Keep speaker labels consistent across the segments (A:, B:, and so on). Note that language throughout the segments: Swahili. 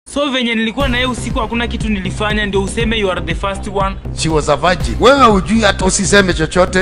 A: So venye nilikuwa na yeye usiku hakuna kitu nilifanya ndio useme you are the first one.
B: She was a virgin. Wewe hujui hata usiseme chochote.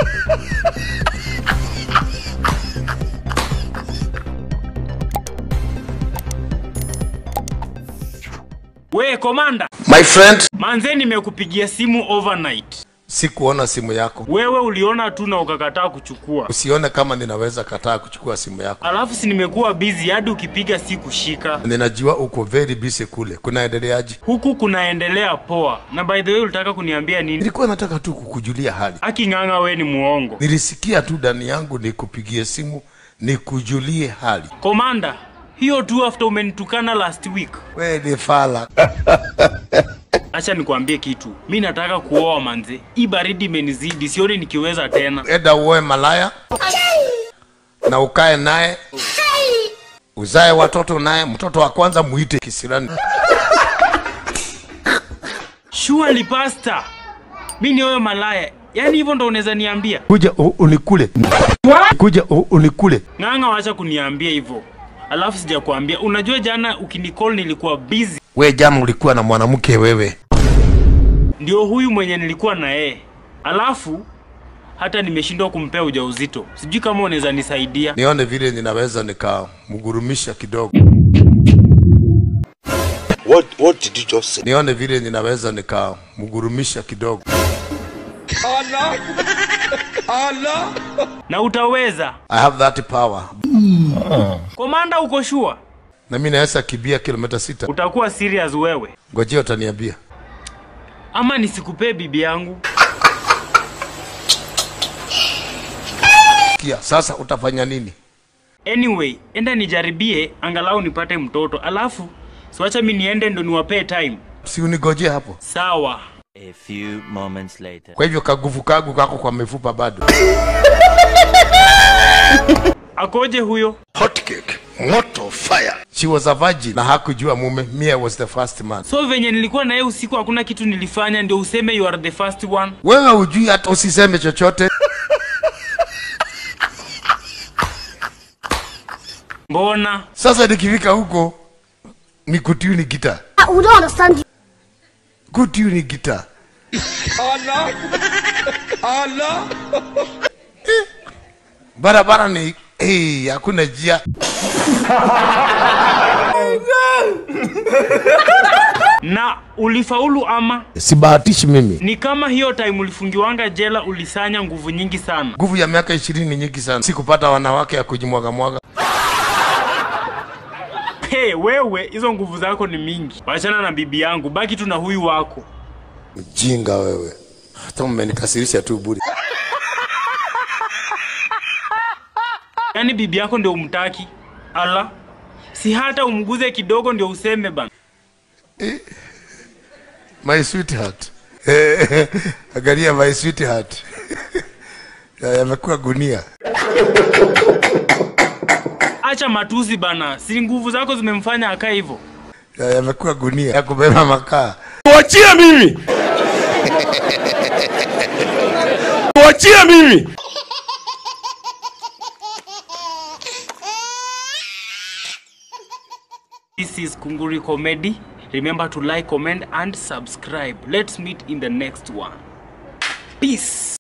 A: We komanda,
B: My friend,
A: manze nimekupigia simu overnight.
B: sikuona simu yako.
A: Wewe uliona tu na ukakataa kuchukua.
B: Usione kama ninaweza kataa kuchukua simu yako.
A: Alafu si nimekuwa busy hadi ukipiga si kushika.
B: Ninajua uko very busy kule. Kunaendeleaje?
A: Huku kunaendelea poa. Na by the way ulitaka kuniambia nini?
B: Nilikuwa nataka tu kukujulia hali.
A: Aking'ang'a we ni muongo.
B: Nilisikia tu ndani yangu nikupigie simu nikujulie hali.
A: Komanda, hiyo tu after umenitukana last week.
B: We ni fala.
A: Acha nikwambie kitu. Mi nataka kuoa manze. Hii baridi imenizidi, sioni nikiweza tena.
B: Enda uoe malaya na ukae naye uzae watoto naye. Mtoto wa kwanza muite kisirani.
A: Surely pasta. Mi ni wewe malaya. Yaani hivyo ndo unaweza niambia?
B: Kuja u- unikule. Kuja u- unikule.
A: Ng'ang'a wacha kuniambia hivyo. Alafu sijakwambia. Unajua jana ukinicall nilikuwa busy.
B: We jana ulikuwa na mwanamke wewe.
A: Ndio huyu mwenye nilikuwa na yeye. Alafu hata nimeshindwa kumpea ujauzito. Sijui kama unaweza nisaidia.
B: Nione vile ninaweza nikamgurumisha kidogo.
C: What what did you just say?
B: Nione vile ninaweza nikamgurumisha kidogo.
A: Na utaweza.
B: I have that power.
A: Komanda uko sure?
B: Na mimi naweza kibia kilomita sita.
A: Utakuwa serious wewe.
B: Ngojea utaniambia.
A: Ama nisikupee bibi yangu.
B: Kia, sasa utafanya nini?
A: Anyway, enda nijaribie angalau nipate mtoto. Alafu siwacha mi niende ndo niwapee time.
B: Si unigojee hapo.
A: Sawa.
D: A few moments later.
B: Kwa hivyo kaguvu kagu kako kwa mifupa bado.
A: Akoje huyo?
C: Hot cake. Moto fire.
B: She was a virgin na hakujua mume. Me I was the first man.
A: So venye nilikuwa na yeye usiku hakuna kitu nilifanya ndio useme you are the first one.
B: Wewe hujui hata usiseme chochote.
A: Mbona?
B: Sasa nikifika huko ni kutuni gita.
E: We don't understand you.
B: Kutuni gita. Eh, Barabara ni hey, hakuna njia.
A: Na ulifaulu ama?
B: Sibahatishi mimi.
A: Ni kama hiyo time ulifungiwanga jela ulisanya nguvu nyingi sana.
B: Nguvu ya miaka ishirini ni nyingi sana. Sikupata wanawake ya kujimwaga mwaga.
A: Hey, wewe hizo nguvu zako ni mingi. Wachana na bibi yangu, baki tu na huyu wako.
B: Mjinga wewe. Hata mmenikasirisha tu bure.
A: Yaani bibi yako ndio umtaki? Ala, si hata umguze kidogo ndio useme bana.
B: My sweetheart. Angalia my sweetheart. Ya- Yamekuwa gunia.
A: Acha matusi bana, si nguvu zako zimemfanya akae hivyo.
B: Ya- Yamekuwa gunia ya kubeba makaa.
C: Tuachie mimi. Tuachie mimi.
A: This is Kunguri Comedy. Remember to like, comment and subscribe. Let's meet in the next one. Peace.